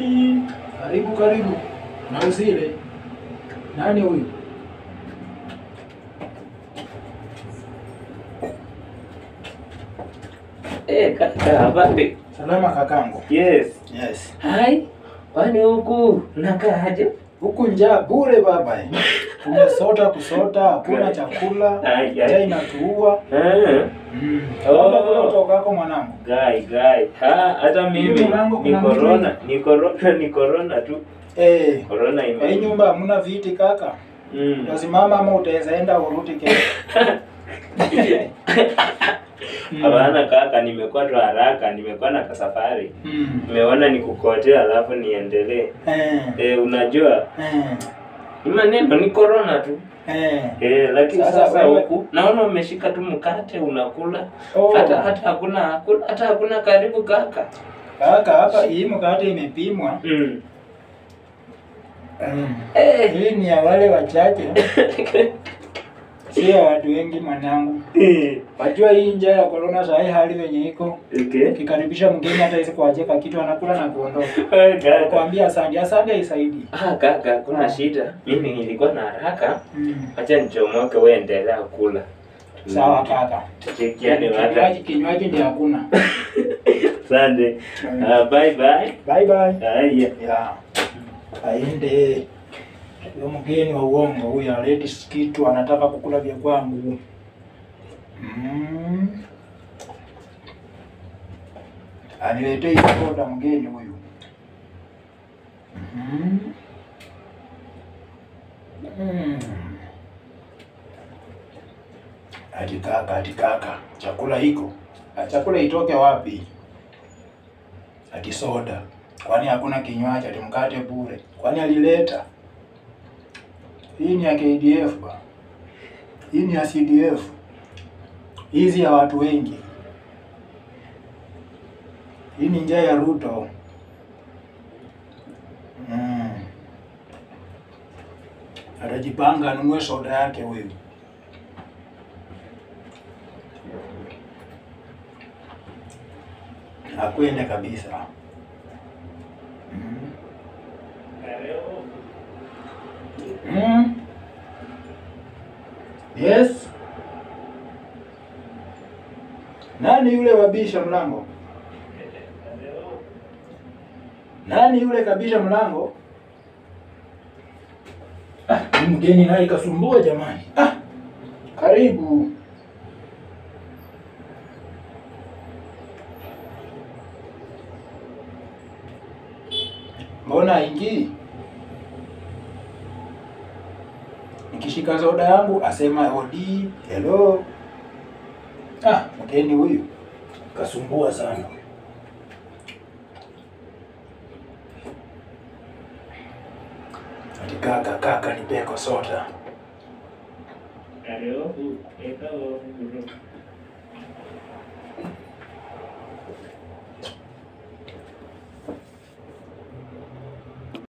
Ai, karibu karibu. Na usile. Nani huyu? Eh, kaka, habari? Salama kakangu. Yes. Yes. Hai, kwani huku nakaaje? Huku njaa bure baba. Tumesota kusota, hakuna chakula. Ai, Njaa ai. inatuua. Ah, Mm. Oh. Labda kula utokako mwanangu. gai, gai. Ha, hata mimi Hii mlango ni kuna mtu corona, ni corona, ni corona tu. Eh. Corona Kwa hii ime. nyumba hamna viti kaka. Mm. Utasimama ama utaweza enda urudi kesho. Mm. Hapana kaka, nimekuwa tu haraka, nimekuwa na kasafari. Mm. Nimeona nikukotea alafu niendelee. Eh. Eh, unajua Eh. ni maneno ni corona tu. Eh. Eh, lakini Sasa sasa wewe- huku naona umeshika tu mkate unakula. Oh. Hata hata hakuna hakuna- hata hakuna karibu kaka. Kaka hapa hii mkate imepimwa. Mm. Mm. Eh. Hii ni ya wale wachache. Sio ya watu wengi mwanangu. Wajua hii njaa ya corona saa hii hali venye iko. Okay. Ukikaribisha mgeni hata hizi kuacheka kitu anakula na kuondoka. Eh, kaka. Nakwambia asante, asante haisaidii. Ah, kaka, kuna Ah. shida. Mimi nilikuwa na haraka. Mm. Acha nichomoke wewe endelea kula. Sawa kaka. Tuchekiane hata. Kinywaji kinywaji ndio hakuna. Asante. Ah, bye bye. Bye bye. Haya. Ya. Aende. Huyo mgeni wa uongo huyu aleti kitu anataka kukula vya kwangu. Mm. Aniletee hiyo soda mgeni huyu. Mm. Mm. Ati kaka, ati kaka, chakula iko. Ah, Chakula itoke wapi? Ati soda. Kwani hakuna kinywaji? Ati mkate bure. Kwani alileta? Hii ni ya KDF ba. Hii ni ya CDF. Hizi ya watu wengi. Hii ni njia ya Ruto. Mm. Atajipanga anunue soda yake huyu. Akwende kabisa. Mm. Mm. Yes. Nani yule wabisha mlango? Nani yule kabisha mlango? Ah, ni mgeni naye kasumbua jamani. Ah, karibu. Mbona haingii? Nikishika soda yangu asema odi, hello. Ah, mgeni huyu kasumbua sana. Ati kaka, kaka nipeko soda. Hello. Hello.